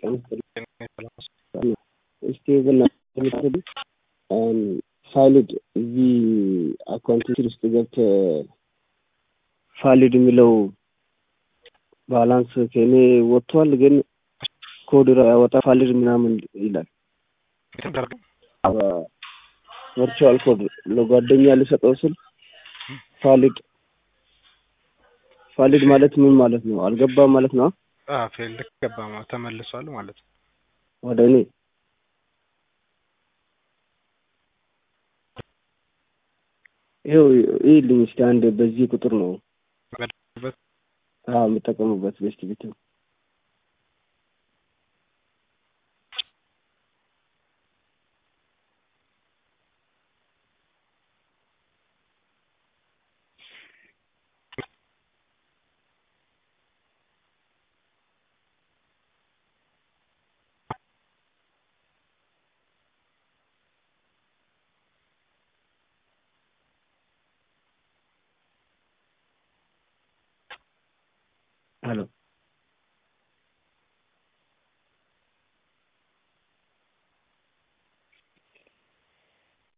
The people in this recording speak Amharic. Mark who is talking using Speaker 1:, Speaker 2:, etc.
Speaker 1: እስቲ በእናትህ ፋሊድ እዚህ አካውንቲንግ ውስጥ ገብተህ ፋሊድ የሚለው ባላንስ ከእኔ ወጥቷል፣ ግን ኮድ ያወጣ ፋሊድ ምናምን ይላል። ቨርቹዋል ኮድ ለጓደኛ ልሰጠው ስል ፋሊድ ፋሊድ ማለት ምን ማለት ነው? አልገባም ማለት ነው።
Speaker 2: ፌል ገባ ተመልሷል ማለት ነው
Speaker 1: ወደ እኔ ይኸው ይልኝ እስኪ አንድ በዚህ ቁጥር ነው የምጠቀሙበት ቤስት ቤት ነው። ሄሎ